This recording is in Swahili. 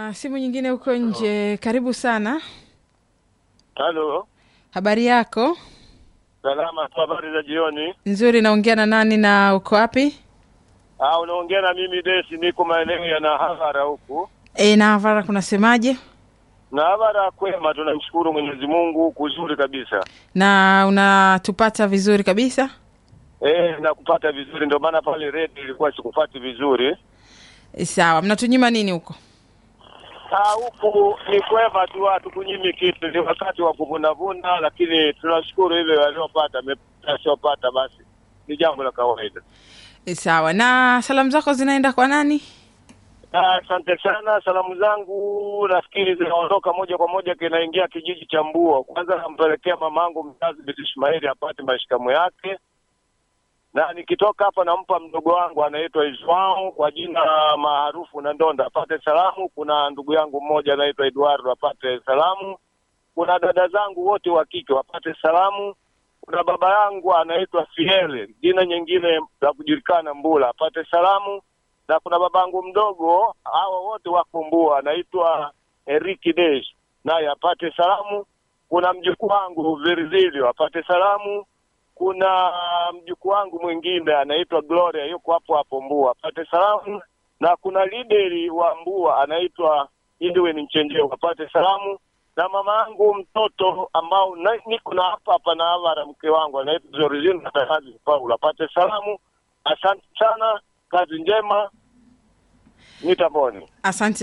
na simu nyingine huko nje. Karibu sana, Halo, habari yako? salama tu. Habari za jioni. Nzuri. Naongea na nani na uko wapi? Ah, unaongea na mimi Desi, niko maeneo ya Nahavara huku. E, na Havara kunasemaje? Nahavara kwema, tunamshukuru Mwenyezi Mungu, kuzuri kabisa. Na unatupata vizuri kabisa? Eh, nakupata vizuri, ndio maana pale redio ilikuwa sikupati vizuri. E, sawa. Mnatunyima nini huko? Ah, huku ni kwema tu, hatukunyimi kitu, ni wakati wa kuvunavuna, lakini tunashukuru ile waliopata, asiopata basi ni jambo la kawaida. E, sawa. Na salamu zako zinaenda kwa nani? Ah, Asante sana. Salamu zangu nafikiri zinaondoka moja kwa moja kinaingia kijiji cha Mbuo. Kwanza nampelekea mamangu mzazi Binti Ismaili apate mashikamo yake, na nikitoka hapa nampa mdogo wangu anaitwa Iswao kwa jina maarufu na Ndonda apate salamu. Kuna ndugu yangu mmoja anaitwa Eduardo apate salamu. Kuna dada zangu wote wa kike wapate salamu. Kuna baba yangu anaitwa Fiele, jina nyingine la kujulikana Mbula, apate salamu na kuna babangu mdogo, hawa wote wako Mbua, anaitwa Eriki Desh, naye apate salamu. Kuna mjukuu wangu Virzilio apate salamu. Kuna mjukuu wangu mwingine anaitwa Gloria, yuko hapo hapo Mbua, apate salamu. Na kuna lideri wa Mbua anaitwa Edwin Mchenjeo apate salamu. Na mama yangu mtoto ambao na, niko na hapa hapa na Avara, mke wangu anaitwa Zorizina Takazi Paul apate salamu. Asante sana, kazi njema, nitaboni. Asante